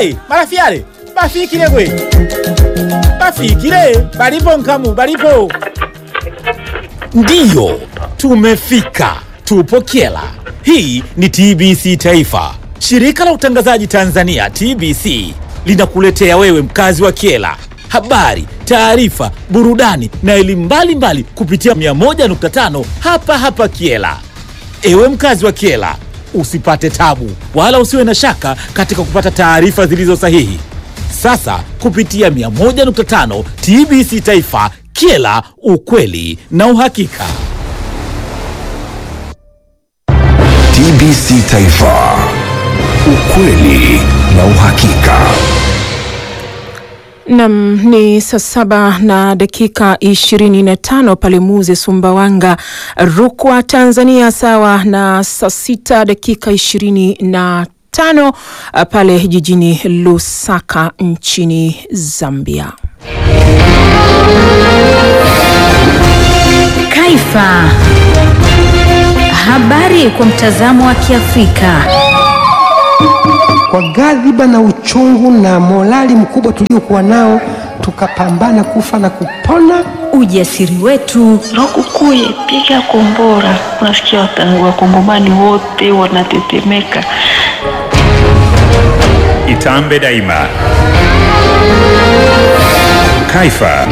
Hey, marafiale bafikile gwe bafikile balipo nkamu balipo ndiyo tumefika tupo kyela hii ni tbc taifa shirika la utangazaji tanzania tbc linakuletea wewe mkazi wa kyela habari taarifa burudani na elimu mbalimbali kupitia 101.5 hapa hapa kyela Ewe mkazi wa Kiela, usipate tabu wala usiwe na shaka katika kupata taarifa zilizo sahihi. Sasa kupitia 101.5 TBC Taifa, Kiela, ukweli na uhakika. TBC Taifa, ukweli na uhakika. Nam ni saa saba na dakika ishirini na tano pale Muze Sumbawanga, Rukwa, Tanzania, sawa na saa sita dakika ishirini na tano pale jijini Lusaka nchini Zambia. Kaifa. Habari kwa mtazamo wa Kiafrika. Kwa ghadhiba na uchungu na morali mkubwa tuliokuwa nao, tukapambana kufa na kupona. Ujasiri wetu, Lokukuye, piga kombora. Unasikia wata- wakongomani wote wanatetemeka. Itambe daima. Kaifa.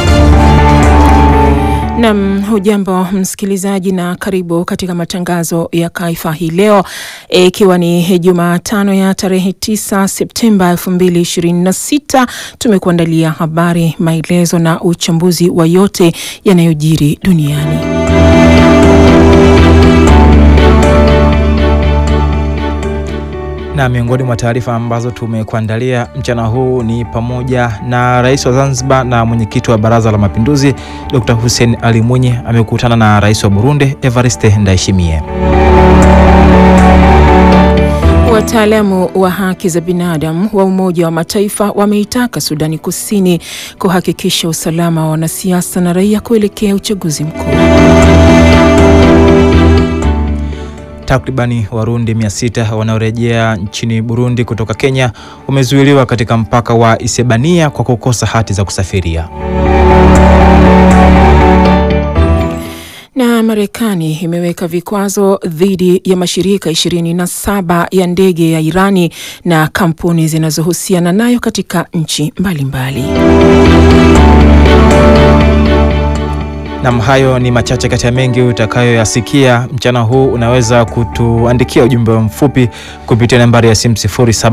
Nam, hujambo msikilizaji, na karibu katika matangazo ya Kaifa hii leo, ikiwa ni Jumatano ya tarehe 9 Septemba 2026. Tumekuandalia habari, maelezo na uchambuzi wa yote yanayojiri duniani. Na miongoni mwa taarifa ambazo tumekuandalia mchana huu ni pamoja na Rais wa Zanzibar na mwenyekiti wa Baraza la Mapinduzi Dr. Hussein Ali Mwinyi amekutana na Rais wa Burundi Evariste Ndayishimiye. Wataalamu wa haki za binadamu wa Umoja wa Mataifa wameitaka Sudani Kusini kuhakikisha usalama wa wanasiasa na raia kuelekea uchaguzi mkuu. Takribani Warundi 600 wanaorejea nchini Burundi kutoka Kenya wamezuiliwa katika mpaka wa Isebania kwa kukosa hati za kusafiria. Na Marekani imeweka vikwazo dhidi ya mashirika 27 ya ndege ya Irani na kampuni zinazohusiana nayo katika nchi mbalimbali. Nam, hayo ni machache kati ya mengi utakayoyasikia mchana huu. Unaweza kutuandikia ujumbe mfupi kupitia nambari ya simu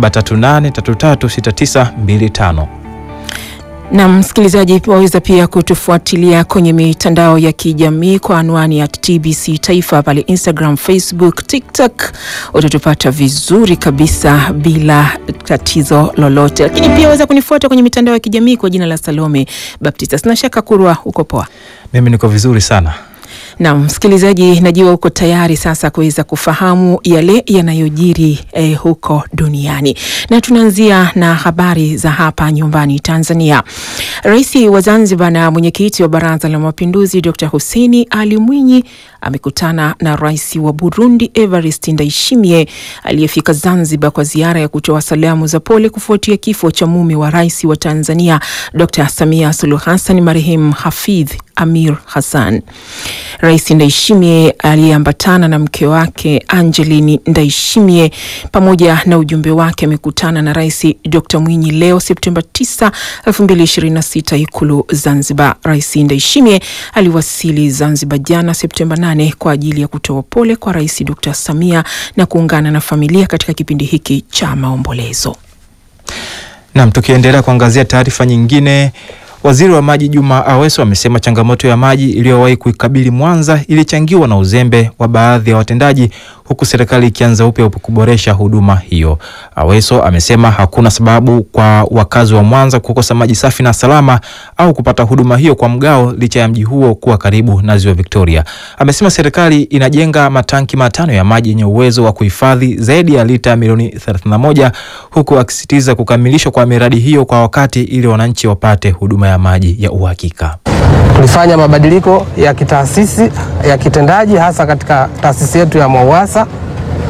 0738336925. Na msikilizaji, waweza pia kutufuatilia kwenye mitandao ya kijamii kwa anwani ya TBC Taifa pale Instagram, Facebook, TikTok. Utatupata vizuri kabisa bila tatizo lolote, lakini pia waweza kunifuata kwenye mitandao ya kijamii kwa jina la Salome Baptista. Sina shaka Kurwa uko poa. Mimi niko vizuri sana. Na msikilizaji, najua uko tayari sasa kuweza kufahamu yale yanayojiri eh, huko duniani, na tunaanzia na habari za hapa nyumbani Tanzania. Rais wa Zanzibar na mwenyekiti wa Baraza la Mapinduzi Dr. Hussein Ali Mwinyi amekutana na rais wa Burundi Evariste Ndayishimiye aliyefika Zanzibar kwa ziara ya kutoa salamu za pole kufuatia kifo cha mume wa rais wa Tanzania Dr. Samia Suluhu Hassan marehemu Hafidh Amir Hassan. Rais Ndayishimiye aliyeambatana na mke wake Angeline Ndayishimiye pamoja na ujumbe wake amekutana na Rais Dr. Mwinyi leo Septemba 9, 2026 Ikulu Zanzibar. Rais Ndayishimiye aliwasili Zanzibar jana Septemba 8 kwa ajili ya kutoa pole kwa Rais Dr. Samia na kuungana na familia katika kipindi hiki cha maombolezo. Nam, tukiendelea kuangazia taarifa nyingine, waziri wa maji Juma Aweso amesema changamoto ya maji iliyowahi kuikabili Mwanza ilichangiwa na uzembe wa baadhi ya watendaji, huku serikali ikianza upya kuboresha huduma hiyo. Aweso amesema hakuna sababu kwa wakazi wa Mwanza kukosa maji safi na salama au kupata huduma hiyo kwa mgao, licha ya mji huo kuwa karibu na ziwa Victoria. Amesema serikali inajenga matanki matano ya maji yenye uwezo wa kuhifadhi zaidi ya lita milioni 31 huku akisisitiza kukamilishwa kwa miradi hiyo kwa wakati ili wananchi wapate huduma ya maji ya uhakika. Tulifanya mabadiliko ya kitaasisi ya kitendaji hasa katika taasisi yetu ya MWAUWASA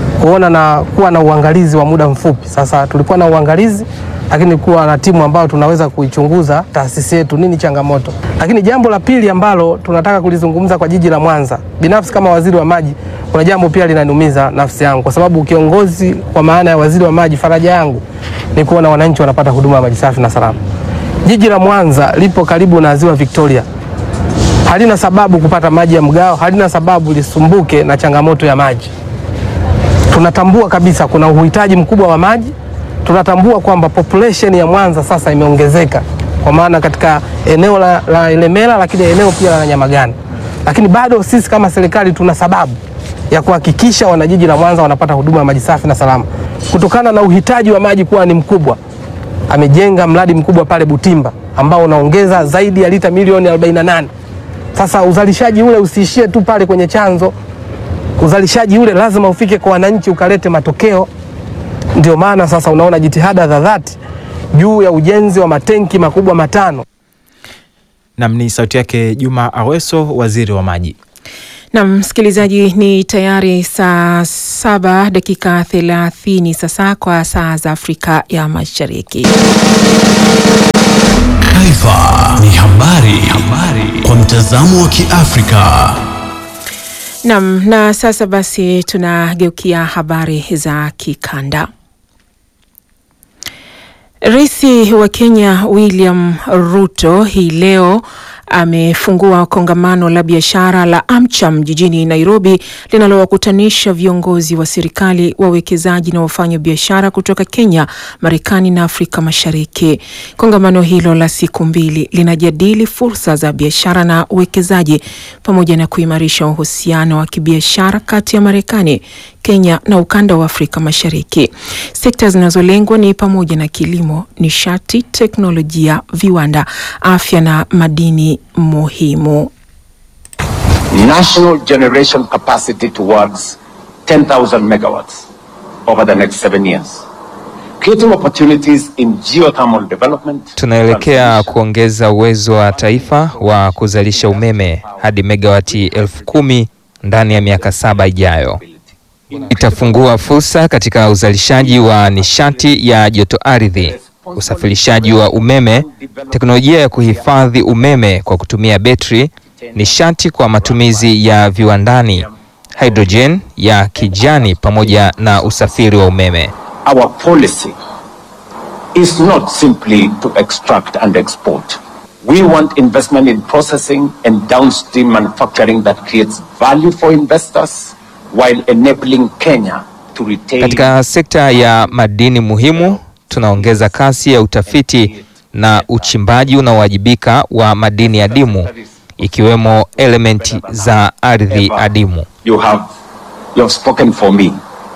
kuona na kuwa na uangalizi wa muda mfupi. Sasa tulikuwa na uangalizi, lakini kuwa na timu ambayo tunaweza kuichunguza taasisi yetu, nini changamoto. Lakini jambo la pili ambalo tunataka kulizungumza kwa jiji la Mwanza, binafsi kama waziri wa maji, kuna jambo pia linaniumiza nafsi yangu, kwa sababu kiongozi kwa maana ya waziri wa maji, faraja yangu ni kuona wananchi wanapata huduma ya maji safi na salama. Jiji la Mwanza lipo karibu na ziwa Victoria, halina sababu kupata maji ya mgao, halina sababu lisumbuke na changamoto ya maji. Tunatambua kabisa kuna uhitaji mkubwa wa maji. Tunatambua kwamba population ya Mwanza sasa imeongezeka kwa maana katika eneo la, la Ilemela, lakini eneo pia la Nyamagana, lakini bado sisi kama serikali tuna sababu ya kuhakikisha wanajiji la Mwanza wanapata huduma ya maji safi na salama kutokana na uhitaji wa maji kuwa ni mkubwa. Amejenga mradi mkubwa pale Butimba ambao unaongeza zaidi ya lita milioni 48. Sasa uzalishaji ule usiishie tu pale kwenye chanzo, uzalishaji ule lazima ufike kwa wananchi ukalete matokeo. Ndio maana sasa unaona jitihada za dhati juu ya ujenzi wa matenki makubwa matano. Nam ni sauti yake Juma Aweso, waziri wa maji. Na msikilizaji, ni tayari saa saba dakika thelathini sasa kwa saa za Afrika ya Mashariki. Taifa ni habari, habari kwa mtazamo wa Kiafrika. Nam, na sasa basi tunageukia habari za kikanda. Rais wa Kenya William Ruto hii leo amefungua kongamano la biashara la AmCham jijini Nairobi linalowakutanisha viongozi wa serikali, wawekezaji na wafanya biashara kutoka Kenya, Marekani na Afrika Mashariki. Kongamano hilo la siku mbili linajadili fursa za biashara na uwekezaji pamoja na kuimarisha uhusiano wa kibiashara kati ya Marekani, Kenya na ukanda wa Afrika Mashariki. Sekta zinazolengwa ni pamoja na kilimo, nishati, teknolojia, viwanda, afya na madini muhimu. national generation capacity towards 10,000 megawatts over the next seven years. Creating opportunities in geothermal development. Tunaelekea kuongeza uwezo wa taifa wa kuzalisha umeme hadi megawati elfu kumi ndani ya miaka saba ijayo. Itafungua fursa katika uzalishaji wa nishati ya joto ardhi, usafirishaji wa umeme, teknolojia ya kuhifadhi umeme kwa kutumia betri, nishati kwa matumizi ya viwandani, hydrogen ya kijani pamoja na usafiri wa umeme. Our policy is not simply to extract and export. We want investment in processing and downstream manufacturing that creates value for investors while enabling Kenya to retain Katika sekta ya madini muhimu, tunaongeza kasi ya utafiti na uchimbaji unaowajibika wa madini adimu ikiwemo elementi za ardhi adimu. you have you have spoken for me.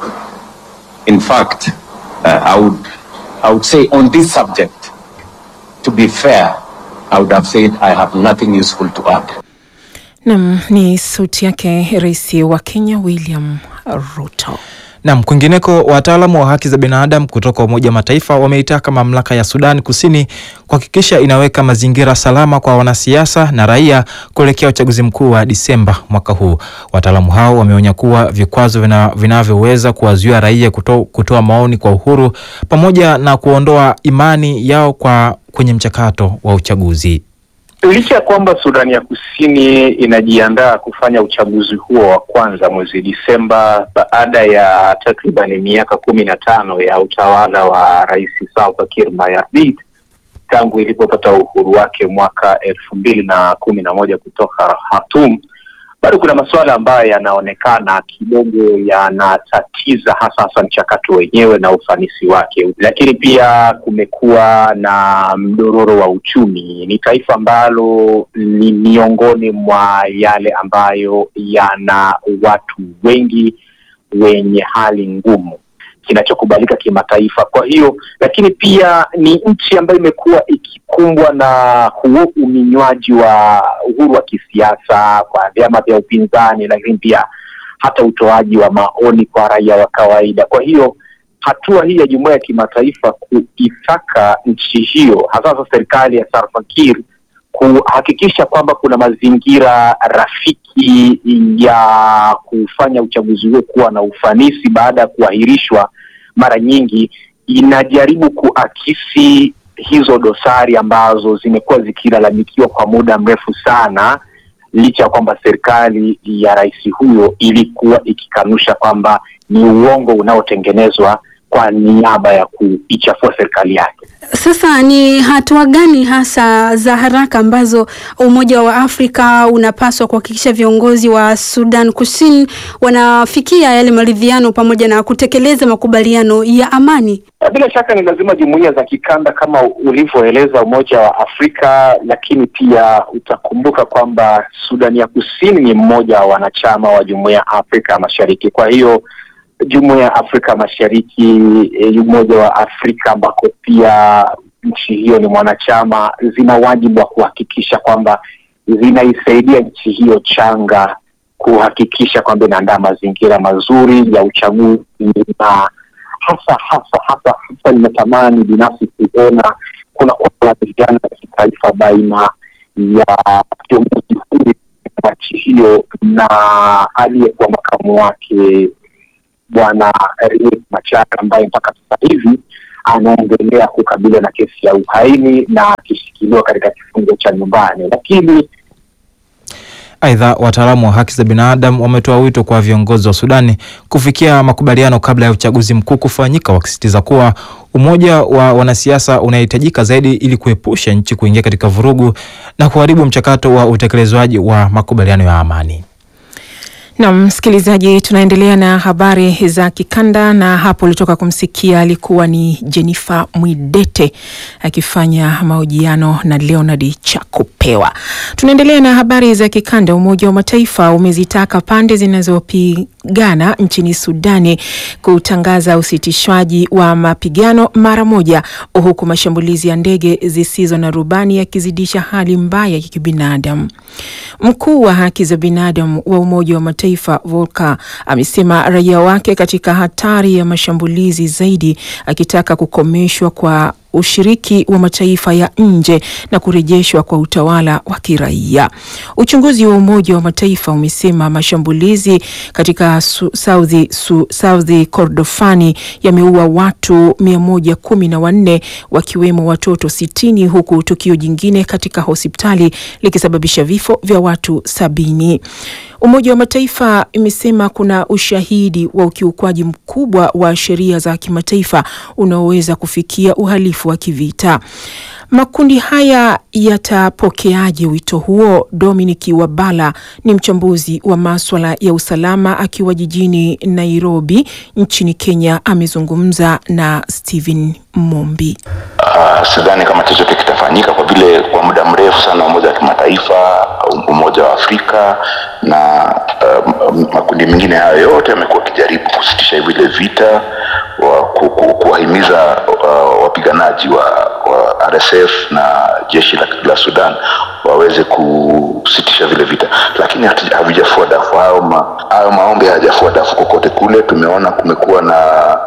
In fact, uh, I would I would say on this subject, to be fair, I would have said I have nothing useful to add. Nam ni sauti yake Rais wa Kenya William Ruto. Nam, kwingineko, wataalamu wa haki za binadamu kutoka Umoja wa Mataifa wameitaka mamlaka ya Sudan Kusini kuhakikisha inaweka mazingira salama kwa wanasiasa na raia kuelekea uchaguzi mkuu wa Disemba mwaka huu. Wataalamu hao wameonya kuwa vikwazo vina- vinavyoweza kuwazuia raia kuto, kutoa maoni kwa uhuru pamoja na kuondoa imani yao kwa kwenye mchakato wa uchaguzi. Licha ya kwamba Sudani ya Kusini inajiandaa kufanya uchaguzi huo wa kwanza mwezi Disemba baada ya takribani miaka kumi na tano ya utawala wa Rais Salva Kiir Mayardit tangu ilipopata uhuru wake mwaka elfu mbili na kumi na moja kutoka Khartoum, bado kuna masuala ambayo yanaonekana kidogo yanatatiza hasa hasa mchakato wenyewe na ufanisi wake, lakini pia kumekuwa na mdororo wa uchumi. Ni taifa ambalo ni miongoni mwa yale ambayo yana watu wengi wenye hali ngumu kinachokubalika kimataifa. Kwa hiyo, lakini pia ni nchi ambayo imekuwa ikikumbwa na huo uminywaji wa uhuru wa kisiasa kwa vyama vya upinzani, lakini pia hata utoaji wa maoni kwa raia wa kawaida. Kwa hiyo hatua hii ya jumuiya ya kimataifa kuitaka nchi hiyo hasa hasa serikali ya Salva Kiir kuhakikisha kwamba kuna mazingira rafiki ya kufanya uchaguzi huo kuwa na ufanisi baada ya kuahirishwa mara nyingi, inajaribu kuakisi hizo dosari ambazo zimekuwa zikilalamikiwa kwa muda mrefu sana, licha ya kwamba serikali ya rais huyo ilikuwa ikikanusha kwamba ni uongo unaotengenezwa kwa niaba ya kuichafua serikali yake. Sasa ni hatua gani hasa za haraka ambazo Umoja wa Afrika unapaswa kuhakikisha viongozi wa Sudan Kusini wanafikia yale maridhiano pamoja na kutekeleza makubaliano ya amani? Bila shaka ni lazima jumuiya za kikanda kama ulivyoeleza Umoja wa Afrika, lakini pia utakumbuka kwamba Sudani ya Kusini ni mmoja wa wanachama wa Jumuiya ya Afrika Mashariki. Kwa hiyo Jumuiya ya Afrika Mashariki, Umoja wa Afrika ambako pia nchi hiyo ni mwanachama, zina wajibu wa kuhakikisha kwamba zinaisaidia nchi hiyo changa kuhakikisha kwamba inaandaa mazingira mazuri ya uchaguzi na hasa hasa hasa hasa nimetamani binafsi kuona kuna kuwasiliana ya kitaifa baina ya kiongozi huyu wa nchi hiyo na aliyekuwa makamu wake Bwana Riek Machar ambaye mpaka sasa hivi anaendelea kukabiliwa na kesi ya uhaini na akishikiliwa katika kifungo cha nyumbani, lakini Aidha, wataalamu wa haki za binadamu wametoa wito kwa viongozi wa Sudani kufikia makubaliano kabla ya uchaguzi mkuu kufanyika, wakisisitiza kuwa umoja wa wanasiasa unahitajika zaidi ili kuepusha nchi kuingia katika vurugu na kuharibu mchakato wa utekelezwaji wa makubaliano ya amani. Na msikilizaji, tunaendelea na habari za kikanda, na hapo ulitoka kumsikia alikuwa ni Jennifer Mwidete akifanya mahojiano na Leonard Chakupewa. Tunaendelea na habari za kikanda. Umoja wa Mataifa umezitaka pande zinazopigana nchini Sudani kutangaza usitishwaji wa mapigano mara moja, huku mashambulizi ya ndege zisizo na rubani yakizidisha hali mbaya ya kibinadamu. Mkuu wa haki za binadamu wa Umoja wa Mataifa Volker amesema raia wake katika hatari ya mashambulizi zaidi, akitaka kukomeshwa kwa ushiriki wa mataifa ya nje na kurejeshwa kwa utawala wa kiraia. Uchunguzi wa Umoja wa Mataifa umesema mashambulizi katika su, South, su, South Kordofani yameua watu mia moja kumi na wanne wakiwemo watoto sitini huku tukio jingine katika hospitali likisababisha vifo vya watu sabini. Umoja wa Mataifa imesema kuna ushahidi wa ukiukwaji mkubwa wa sheria za kimataifa unaoweza kufikia uhalifu wa kivita. Makundi haya yatapokeaje wito huo? Dominic Wabala ni mchambuzi wa maswala ya usalama akiwa jijini Nairobi nchini Kenya, amezungumza na Stephen Mombi. Uh, sidhani kama chochote kitafanyika kwa vile kwa muda mrefu sana umoja wa kimataifa, umoja wa Afrika na uh, makundi mengine hayo yote yamekuwa akijaribu kusitisha vile vita wa kuwahimiza uh, wapiganaji wa, wa RSF na jeshi la, la Sudan waweze kusitisha vile vita, lakini havijafua dafu. Hayo ma, hayo maombi hayajafua dafu kokote kule. Tumeona kumekuwa na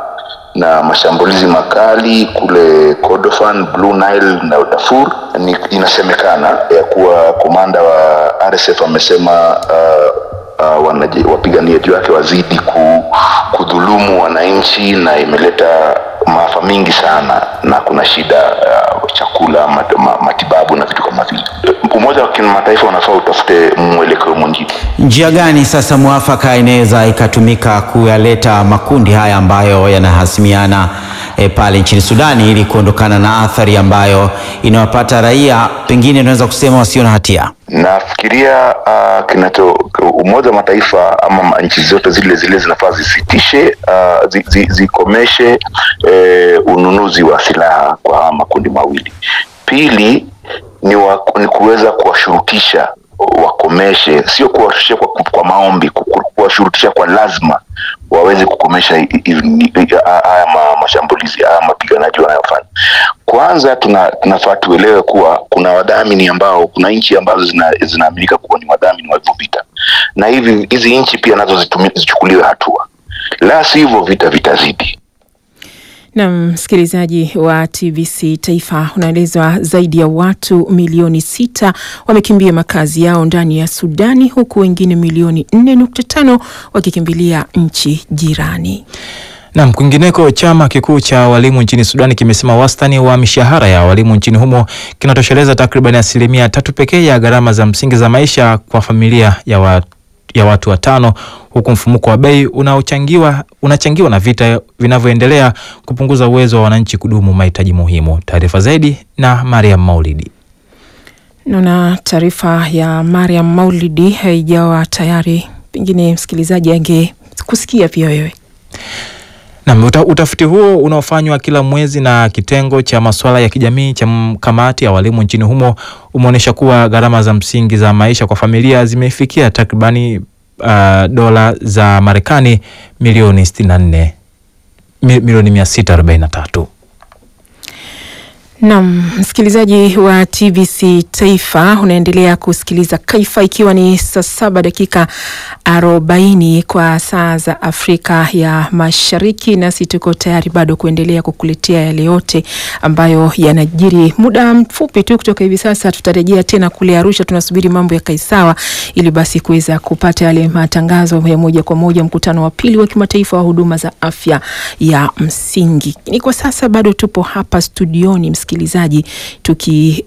na mashambulizi makali kule Kordofan, Blue Nile na Darfur. Ni, inasemekana ya kuwa komanda wa RSF amesema uh, uh, wapiganiaji wake wazidi ku, kudhulumu wananchi na imeleta maafa mingi sana, na kuna shida uh, chakula, mat, ma, matibabu na vitu kama vile. Umoja wa kimataifa unafaa utafute mwelekeo mwingine. Njia gani sasa mwafaka inaweza ikatumika kuyaleta makundi haya ambayo yanahasimiana e, pale nchini Sudani ili kuondokana na athari ambayo inawapata raia pengine unaweza kusema wasio na hatia? Nafikiria uh, kinacho Umoja wa Mataifa ama nchi zote zile zile zinafaa zisitishe uh, zi, zi, zikomeshe eh, ununuzi wa silaha kwa makundi mawili. Pili ni, wa, ni kuweza kuwashurutisha wakomeshe, sio kuwashurutisha kwa, kwa maombi, kuwashurutisha kwa lazima waweze kukomesha haya ma, mashambulizi haya mapiganaji wanayofanya. Kwanza tuna, tunafaa tuelewe kuwa kuna wadhamini ambao, kuna nchi ambazo zinaaminika kuwa ni wadhamini wa hivyo vita, na hivi hizi nchi pia nazo zichukuliwe hatua, la sivyo vita vitazidi. Na msikilizaji wa TBC Taifa, unaelezwa zaidi ya watu milioni sita wamekimbia makazi yao ndani ya Sudani, huku wengine milioni 4.5 wakikimbilia nchi jirani. Nam, kwingineko, chama kikuu cha walimu nchini Sudani kimesema wastani wa mishahara ya walimu nchini humo kinatosheleza takriban asilimia tatu pekee ya gharama za msingi za maisha kwa familia ya, wa, ya watu watano, huku mfumuko wa bei unaochangiwa unachangiwa na vita vinavyoendelea kupunguza uwezo wa wananchi kudumu mahitaji muhimu. Taarifa zaidi na Mariam Maulidi. Naona taarifa ya Mariam Maulidi haijawa tayari, pengine msikilizaji angekusikia pia wewe. Na uta, utafiti huo unaofanywa kila mwezi na kitengo cha masuala ya kijamii cha kamati ya walimu nchini humo umeonyesha kuwa gharama za msingi za maisha kwa familia zimefikia takribani uh, dola za Marekani milioni 64 milioni 643. Naam, msikilizaji wa TBC Taifa unaendelea kusikiliza Kaifa ikiwa ni saa saba dakika arobaini kwa saa za Afrika ya Mashariki, nasi tuko tayari bado kuendelea kukuletea yale yote ambayo yanajiri. Muda mfupi tu kutoka hivi sasa tutarejea tena kule Arusha, tunasubiri mambo ya kaisawa ili basi kuweza kupata yale matangazo ya moja kwa moja, mkutano wa pili wa kimataifa wa huduma za afya ya msingi. Ni kwa sasa bado tupo hapa studioni msikilizaji tuki